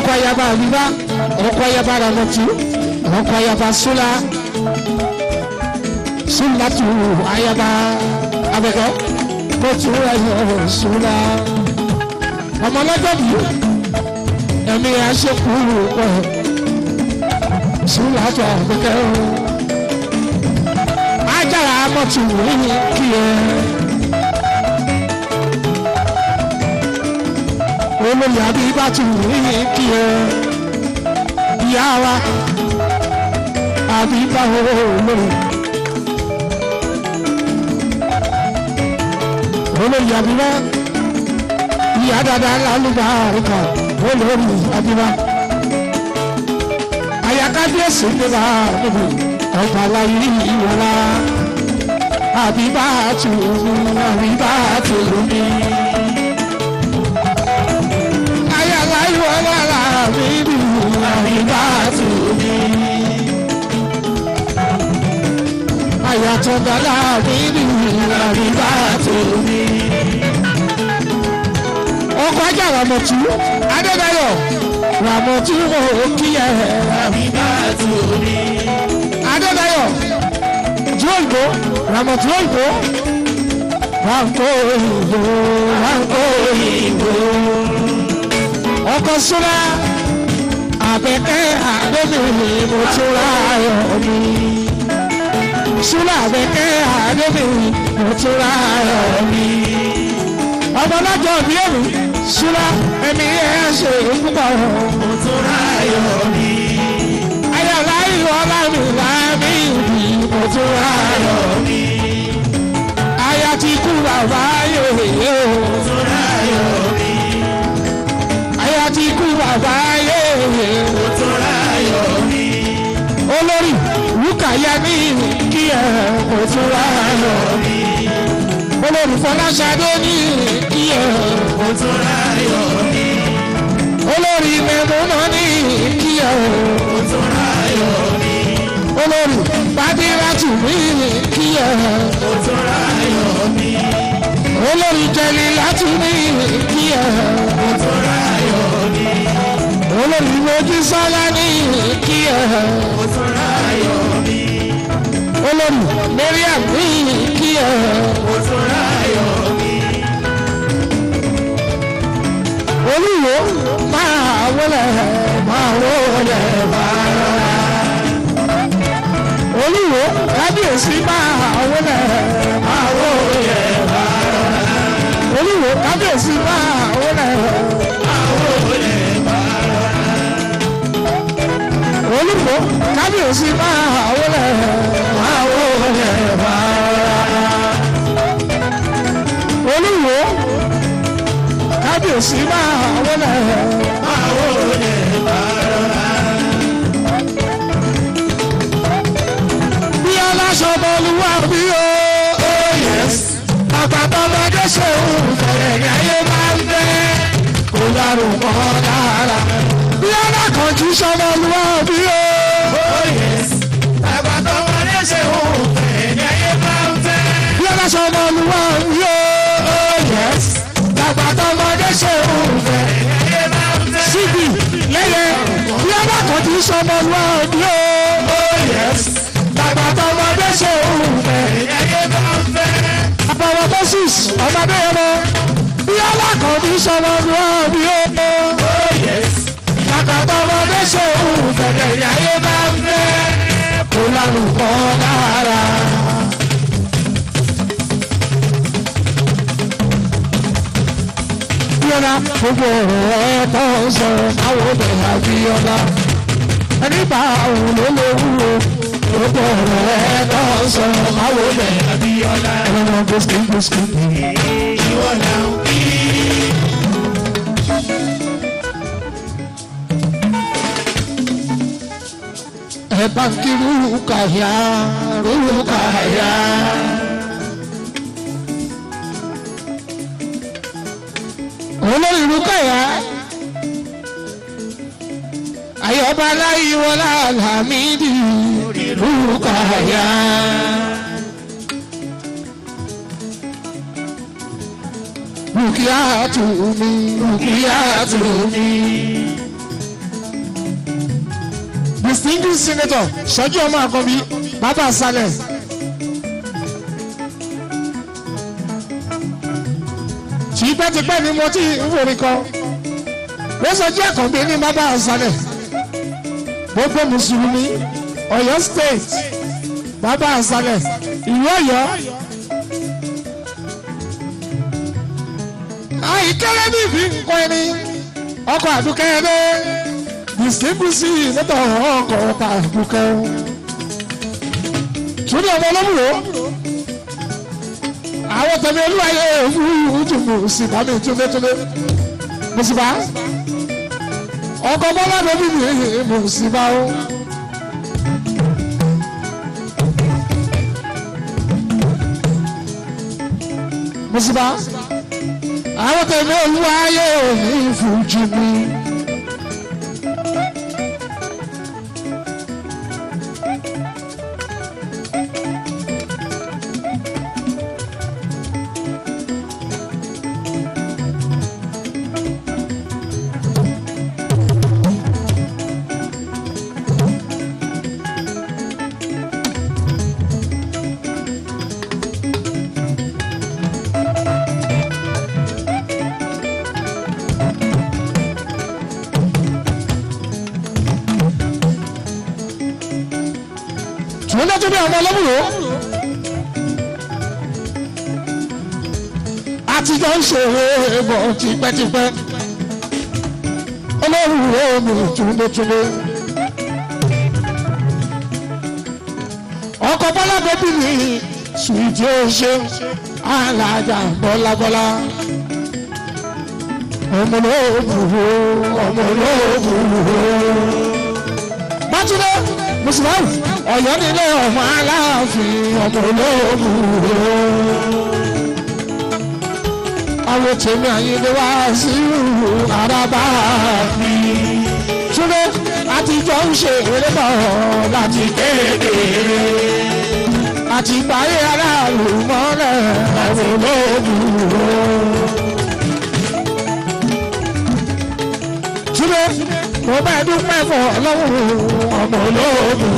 ọkọ ayaba àbíbá ọkọ ayaba ramọtú ọkọ ayaba sula sulatu ayaba abẹkẹ kóòtù ayọ sula ọmọlọjọ bíi ẹ̀mí aṣekúrú pọ̀ sulatu abẹkẹ ajára amọ̀tù yìí kí ẹ. olóyè abibatu yìí kí ẹ. ìyá wa àbíbá olóyè. olóyè àbíbá ìyá dada lálùbá àrùkà olórí àbíbá. àyàkábíyèsí ní bá níbi ọba láyé ìwọlá àbíbá tù àbíbá tù mí. ayàlá ìwọlá làbíbí àbíbá tù mí. àyàtọ̀gá làbíbí àbíbá tù mí. ọkọ̀ ajá ràmọ̀tú adébáyọ̀ ràmọ̀tú òkìyẹ àbíbá tù mí. adébáyọ̀ jọ́ǹkó ramọ̀tí òyìnbó ránkó òyìnbó ránkó òyìnbó ọkọ̀ súnmọ́ àbẹ̀kẹ́ àdébìnrin mo tún ráyọ̀ mi súnmọ́ àbẹ̀kẹ́ àdébìnrin mo tún ráyọ̀ mi ọmọ lọ́jọ́ bí èmi súnmọ́ ẹ̀mí ẹ̀ ṣe púpọ̀ mo tún ráyọ̀ mi ayọ̀lá ìwọlá mi láàmì ìbí mo tún ráyọ̀ mi. Aya ti kú bàbá yòòyè o. Mo tún ráyọ̀ mi. Aya ti kú bàbá yòòyè o. Mo tún ráyọ̀ mi. Olórí Rúkàyà ní kí ẹ mo tún ráyọ̀ mi. Olórí Fọláṣadé ní kí ẹ mo tún ráyọ̀ mi. Olórí Mẹ́múnà ní kí ẹ mo tún ráyọ̀ mi olórí bàdíràtù mi kí ẹ. mo tún ráyọ̀ mi. olórí jẹ̀lì láti mi kí ẹ. mo tún ráyọ̀ mi. olórí mojú sọ́lá ní kí ẹ. mo tún ráyọ̀ mi. olórí mariam mi kí ẹ. mo tún ráyọ̀ mi. olúwo máa wọlé máa wọlé máa rọra olúwo kábíyèsí máa wọlé máa wọlé máa rọra olúwo kábíyèsí máa wọlé máa wọlé máa rọra olúwo kábíyèsí máa wọlé máa wọlé máa rọra olúwo kábíyèsí máa wọlé máa wọlé máa rọra. bí aláṣọ bọ́lúwà bí o. àgbàdo ọmọdé ṣe òun fẹ̀rẹ̀ ní ayé máa ń fẹ́. kó dárúkọ dára. bí alákànjú sọmọlúwà bí o. àgbàdo ọmọdé ṣe òun fẹ̀rẹ̀ ní ayé máa ń fẹ́. bí aláṣọ bọ́lúwà bí o. àgbàdo ọmọdé ṣe òun fẹ̀rẹ̀ ní ayé máa ń fẹ́. síbi lẹ́yẹ bí alákànjú sọmọlúwà bí o bàbá tọmọdé ṣe òun fẹ́. ẹyẹ bá ń fẹ́. àbọ̀wọ̀ moses ọmọdé yẹn mọ bí alákọ̀ọ́bí sọmọ ní wọn bí ó. bàbá tọmọdé ṣe òun fẹ́. ẹyẹ bá ń fẹ́. kó lárúkọ lára. Bíọ́lá gbogbo ọ̀rọ̀ ẹ̀ tó ń sọ̀rọ̀ àwọn obìnrin àbí ọ̀la. Ẹni bá òun ló lè wúwo gbogbo ọ̀rọ̀ ẹ̀ tó ń sọ máwo bẹ̀ Abíọ́lá. ẹ̀rọ gbèsè gbèsè. ìwọ là ń kí. ẹ bá ń kí rúkàyà rúkàyà. olórí rúkàyà ayọ̀bá láyé wọlá làmídì rúkàyà. Rúkìá tù mí, rúkìá tù mí. distinguished senator ṣẹ́jú ọmọ àkọ́bí bàbá àṣálẹ̀. tipẹ́tipẹ́ ni mo ti ń forí kọ wọ́n sọ jẹ́ àkànbí ní bàbá àṣálẹ̀ gbogbo mùsùlùmí Ọ̀yọ́ state bàbá àṣálẹ̀ ìlú Ọ̀yọ́. àìkẹ́lẹ́ ní ìbí nǹkan ẹni ọkọ̀ àdúkẹ́ ẹdẹ distinguished senator ọkọ̀ ọ̀tà àdúkẹ́ túnde ọmọ ọlọ́mùrò àwọn tẹ̀lé olúwayé òfurufú mùsùlùmí àmì túnbẹ́túnbẹ́ mùsùlùmá ọkọ̀ bọ́lá bẹ́bí mi mùsùlùmá o. mùsùlùmá àwọn tẹ̀lé olúwayé òní fújì mi. tùmọ̀lẹ́ tó bí àwọn ọlọ́mùrò àtijọ́ ń ṣòro bọ̀ tipẹ́tipẹ́ olórùwé mi túnbẹ́túnbẹ́ ọkọ̀ bọ́lá bẹ́bí mi sùìtì ó ṣe alájà bọ́lábọ́lá ọmọlóògùn ọmọlóògùn bátúndé mùsùlùmí Ọ̀yọ́ nílé ọmọ aláàfin ọmọ olóògùn àwọn tèmi àyíndé wá sí àràbà mi túndé àtijọ́ ń ṣe eré bọ̀ láti kékeré àti ìgbáyé aráàlú mọ́lẹ̀ ọmọ olóògùn. túndé mo bá dúpẹ́ fún ọlọ́run ọmọ olóògùn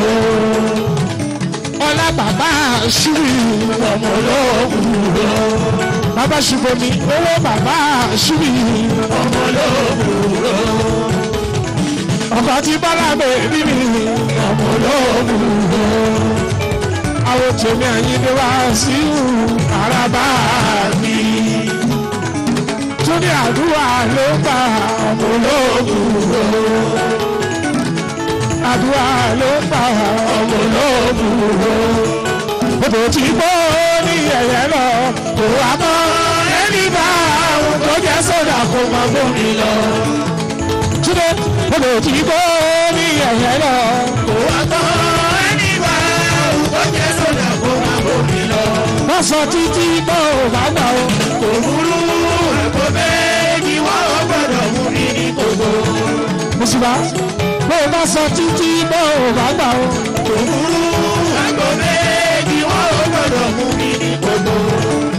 ọlá bàbá ṣúrì ọmọ olóògùn bàbá ṣùgbọ́mi owó bàbá ṣúrì ọmọ olóògùn ọkọ̀ tí bọ́lá bèbí mi ọmọ olóògùn àwọn tèmi àyíndé wá sí àràbà mi túnde àdúrà ló gbà ọmọ olóògùn àdúrà ló gbà ọmọ olóògùn odò tí gbó ní ẹ̀yẹ lọ kò wá mọ́ ẹni bá àwọn tó jẹ́ sódà kó máa gbómi lọ. túnde odò tí gbó ní ẹ̀yẹ lọ kò wá mọ́ ẹni bá àwọn tó jẹ́ sódà kó máa gbómi lọ. wọ́n sọ títí bó bá gbà ó kò burú ẹ̀kọ́ méjì wọ́n gbọ́dọ̀ mú mi ní gbogbo. mùsùlùmí bó o bá sọ títí bó o bá gbà ó kò burú ẹ̀kọ́ méjì wọ́n gbọ́dọ̀ mú mi ní gbogbo.